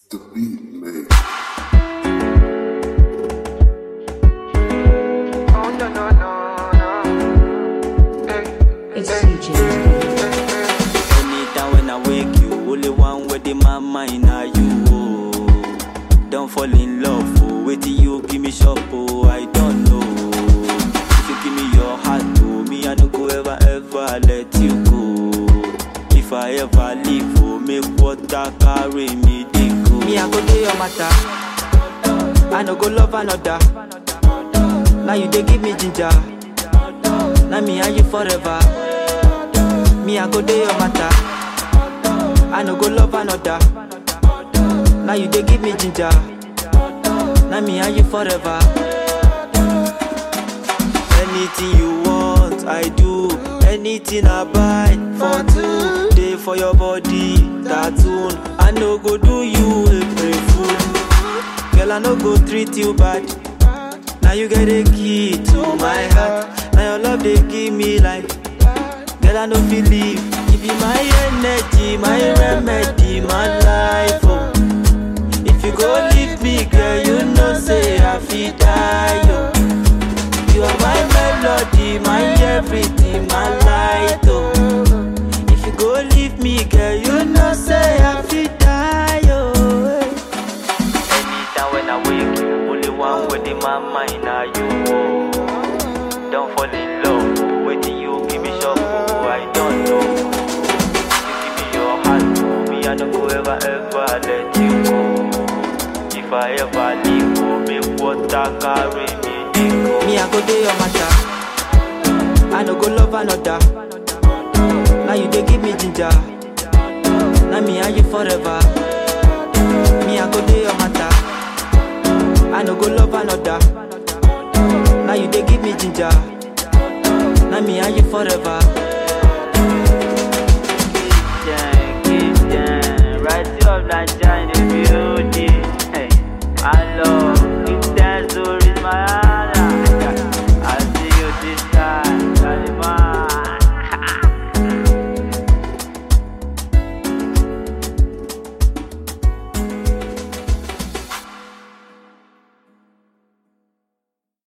The beat maker. Oh no no no no. Hey, It's CJ. Anytime when I wake you, only one way in my mind are you. Oh. Don't fall in love, oh. Wait till you give me shop, oh. I don't know. If you give me your heart, oh, me I no go ever ever let you go. If I ever leave, oh, make water carry me dey go. Me I go do your matter. I no go love another. Now you dey give me ginger. Now me and you forever. Me, I go do your matter. I no go love another. Now you dey give me ginger. Now me and you forever. Anything you want, I do. Anything I buy for two. Day for your body, tattoo. I no go do you a fool. Girl, I no go treat you bad. Now you get a key to my heart. Now your love they give me life. Girl, I no feel leave. You be my energy, my remedy, my life. Oh. If you go leave me, girl, you know say I feel die. Oh. You are my melody, my everything, my light. Oh. If you go leave me, girl, you know say I feel die. Oh. Anytime when I wake you, only one word in my mind are you. Oh. Don't fall in love. Oh. Wait till you give me shop. Oh. I don't know. You give me your heart. Oh. Me, I don't go ever, ever let you go. If I ever leave, oh, make water carry me. dey go. Me, I go do your matter. I no go love another. Now you dey give me ginger. Now me and you forever. Me, I go do your matter. I no go love another. Now you dey give me ginger. Now me and you forever. Right up that giant.